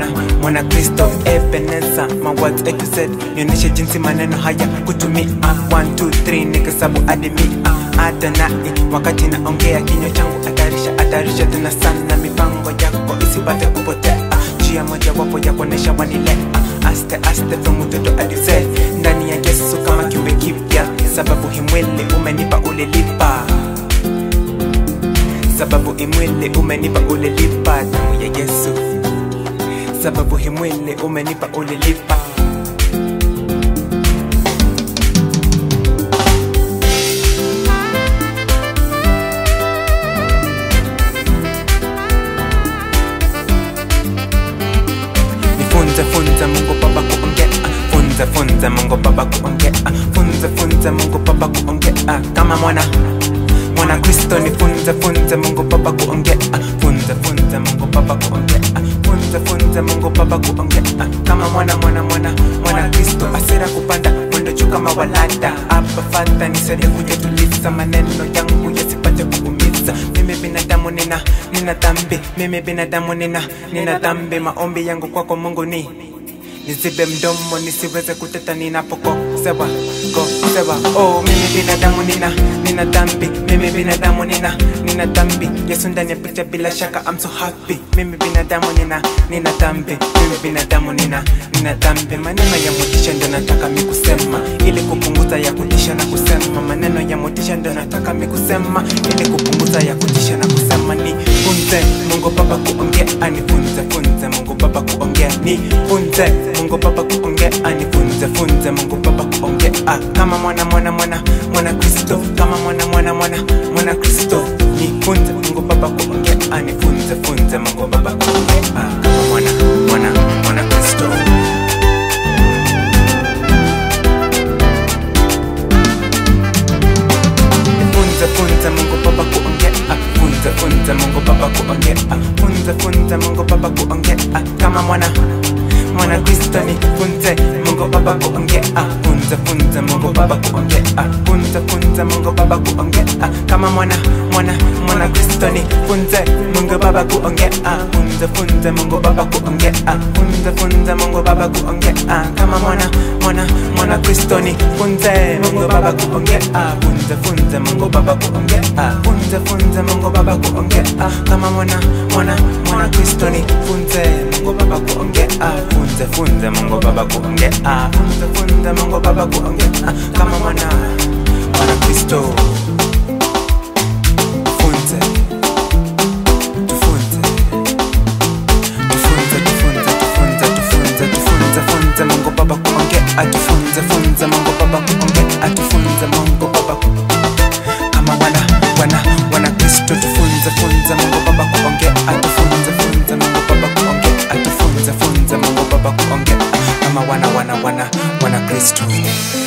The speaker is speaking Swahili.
mwana mwana Kristo Ebeneza my words A to Z nionyeshe jinsi maneno haya kutumia 1 2 3 nikasabu hadi mia Adonai wakati naongea kinywa changu atarisha atarisha tena sana mipango yako isipate kupotea njia moja wapo ya kuonesha wanilea aste aste from mtoto hadi mzee ndani ya Yesu kama kiumbe kipya sababu himwili umenipa ulilipa sababu imwili umenipa ulilipa damu ya Yesu sababu himwili umenipa ulilipa Nifunze funze Mungu Baba kuongea funze funze Mungu Baba kuongea funze funze Mungu Baba kuongea kama mwana mwana Kristo nifunze funze Mungu Baba kuongea funze funze Mungu Baba kuongea funze funze Mungu Baba kuongea kama mwana mwana mwana mwana Kristo asira kupanda mwendo juu kama walada hapa fata nisaidie kujatuliza maneno yangu yasipate kuumiza mimi binadamu nina nina dhambi mimi binadamu nina nina dhambi maombi yangu kwako Mungu ni nizibe mdomo nisiweze kuteta ninapokosewa kosewa oh mimi binadamu nina nina dhambi mimi binadamu nina nina dhambi yesu ndani ya picha bila shaka I'm so happy mimi binadamu nina nina dhambi mimi binadamu nina nina dhambi maneno ya motisha ndio nataka mi kusema ili kupunguza ya kutisha na kusema maneno ya motisha ndio nataka mi kusema ili kupunguza ya kutisha na kusema ni funze Mungu Baba kuongea anifunze funze Mungu Baba kuongea ni funze Mungu Baba kuongea anifunze funze Mungu Baba kuongea ah, kama mwana mwana mwana mwana Kristo kama mwana mwana mwana mwana Kristo ni funze Mungu Baba kuongea anifunze funze Mungu Baba kuongea ah, kama mwana mwana mwana Kristo funze funze Mungu Baba kuongea funze funze Mungu Baba kuongea funze funze Mungu Baba kuongea kama mwana mwana Kristo ni funze Mungu Baba kuongea funze funze Mungu Baba kuongea funze funze Mungu Baba kuongea kama mwana mwana mwana Kristo ni funze Mungu Baba kuongea funze funze Mungu Baba kuongea funze funze Mungu Baba kuongea kama mwana mwana mwana Kristo ni funze Mungu Baba kuongea funze funze Mungu Baba kuongea funze funze Mungu Baba kuongea kama mwana mwana mwana Kristo ni funze Mungu Baba kuongea funze funze Mungu Baba kuongea funze funze Mungu Baba kuongea kama mwana mwana Kristo funze tufunze tufunze tufunze tufunze tufunze tufunze funze Mungu Baba kuongea atufunze funze Mungu Baba kuongea atufunze Mungu Baba ku- kama wana wana wana Kristo tufunze funze Mungu Baba kuongea atufunze funze Mungu Baba kuongea atufunze funze Mungu Baba kuongea kama wana wana wana wana Kristo